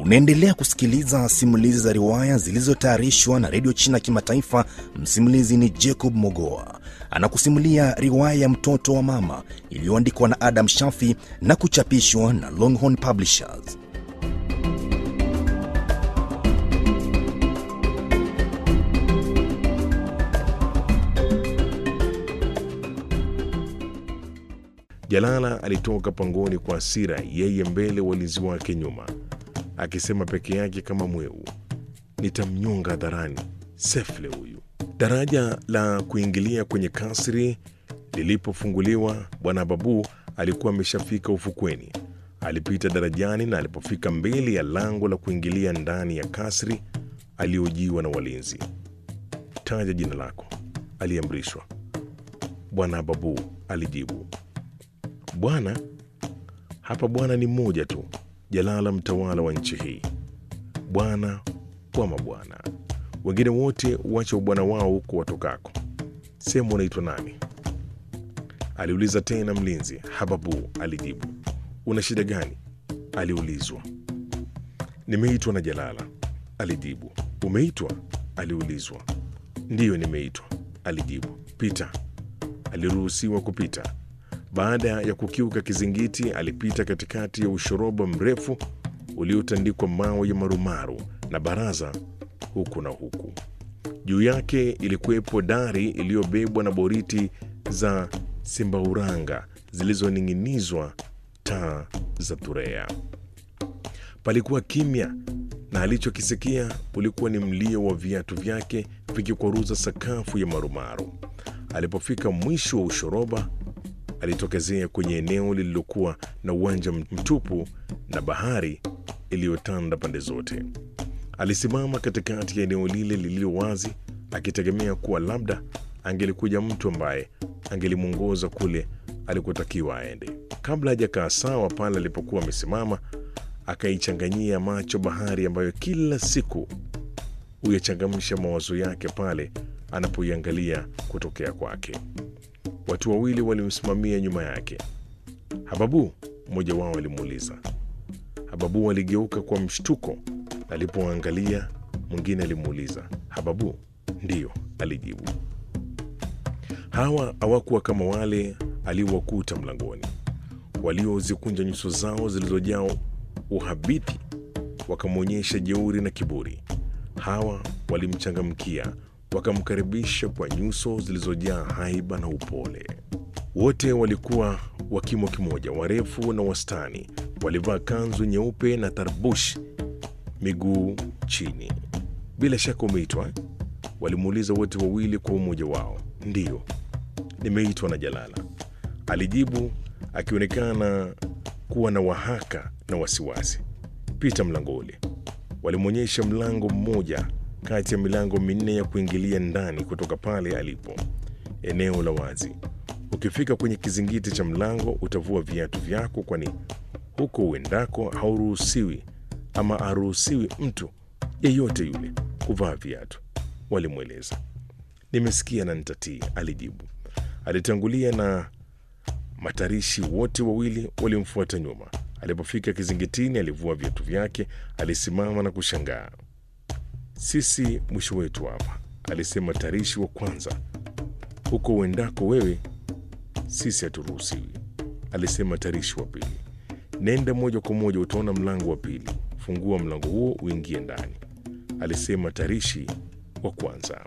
Unaendelea kusikiliza simulizi za riwaya zilizotayarishwa na redio China Kimataifa. Msimulizi ni Jacob Mogoa, anakusimulia riwaya ya mtoto wa mama iliyoandikwa na Adam Shafi na kuchapishwa na Longhorn Publishers. Jalala alitoka pangoni kwa hasira, yeye mbele, walinzi wake nyuma, akisema peke yake kama mweu, nitamnyonga hadharani sefle huyu. Daraja la kuingilia kwenye kasri lilipofunguliwa, bwana Babu alikuwa ameshafika ufukweni. Alipita darajani na alipofika mbele ya lango la kuingilia ndani ya kasri, aliojiwa na walinzi. Taja jina lako, aliamrishwa. Bwana Babu alijibu. Bwana hapa, bwana ni mmoja tu, Jalala, mtawala wa nchi hii, bwana wa mabwana. Wengine wote wacha ubwana wao huko watokako. Sehemu unaitwa nani? aliuliza tena mlinzi. Hababu alijibu. Una shida gani? aliulizwa. Nimeitwa na Jalala, alijibu. Umeitwa? aliulizwa. Ndiyo, nimeitwa, alijibu. Pita. Aliruhusiwa kupita. Baada ya kukiuka kizingiti, alipita katikati ya ushoroba mrefu uliotandikwa mawe ya marumaru na baraza huku na huku. Juu yake ilikuwepo dari iliyobebwa na boriti za simbauranga zilizoning'inizwa taa za thurea. Palikuwa kimya na alichokisikia ulikuwa ni mlio wa viatu vyake vikikwaruza sakafu ya marumaru. Alipofika mwisho wa ushoroba alitokezea kwenye eneo lililokuwa na uwanja mtupu na bahari iliyotanda pande zote. Alisimama katikati ya eneo lile lililo wazi, akitegemea kuwa labda angelikuja mtu ambaye angelimwongoza kule alikotakiwa aende. Kabla hajakaa sawa pale alipokuwa amesimama, akaichanganyia macho bahari ambayo kila siku huyachangamsha mawazo yake pale anapoiangalia kutokea kwake. Watu wawili walimsimamia nyuma yake. Hababu, mmoja wao alimuuliza. Hababu aligeuka kwa mshtuko alipoangalia. Mwingine alimuuliza, Hababu? Ndiyo, alijibu. Hawa hawakuwa kama wale aliowakuta mlangoni, waliozikunja nyuso zao zilizojaa uhabiti, wakamwonyesha jeuri na kiburi. Hawa walimchangamkia wakamkaribisha kwa nyuso zilizojaa haiba na upole. Wote walikuwa wa kimo kimoja, warefu na wastani. Walivaa kanzu nyeupe na tarbush miguu chini. Bila shaka umeitwa? Walimuuliza wote wawili kwa umoja wao. Ndiyo, nimeitwa na Jalala, alijibu akionekana kuwa na wahaka na wasiwasi. Pita mlango ule. Walimwonyesha mlango mmoja kati ya milango minne ya kuingilia ndani kutoka pale alipo, eneo la wazi. Ukifika kwenye kizingiti cha mlango utavua viatu vyako, kwani huko uendako hauruhusiwi ama haruhusiwi mtu yeyote yule kuvaa viatu, walimweleza. Nimesikia na nitatii, alijibu. Alitangulia na matarishi wote wawili walimfuata nyuma. Alipofika kizingitini, alivua viatu vyake, alisimama na kushangaa. Sisi mwisho wetu hapa, alisema tarishi wa kwanza. Huko uendako wewe, sisi haturuhusiwi, alisema tarishi wa pili. Nenda moja kwa moja, utaona mlango wa pili. Fungua mlango huo uingie ndani, alisema tarishi wa kwanza.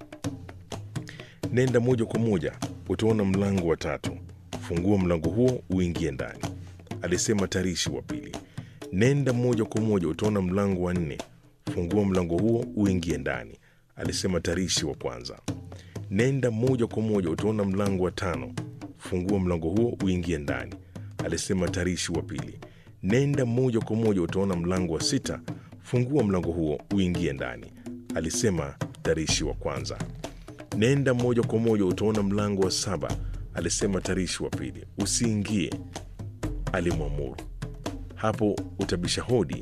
Nenda moja kwa moja, utaona mlango wa tatu. Fungua mlango huo uingie ndani, alisema tarishi wa pili. Nenda moja kwa moja, utaona mlango wa nne. Fungua mlango huo uingie ndani, alisema tarishi wa kwanza. Nenda moja kwa moja, utaona mlango wa tano. Fungua mlango huo uingie ndani, alisema tarishi wa pili. Nenda moja kwa moja, utaona mlango wa sita. Fungua mlango huo uingie ndani, alisema tarishi wa kwanza. Nenda moja kwa moja, utaona mlango wa saba, alisema tarishi wa pili. Usiingie, alimwamuru. Hapo utabisha hodi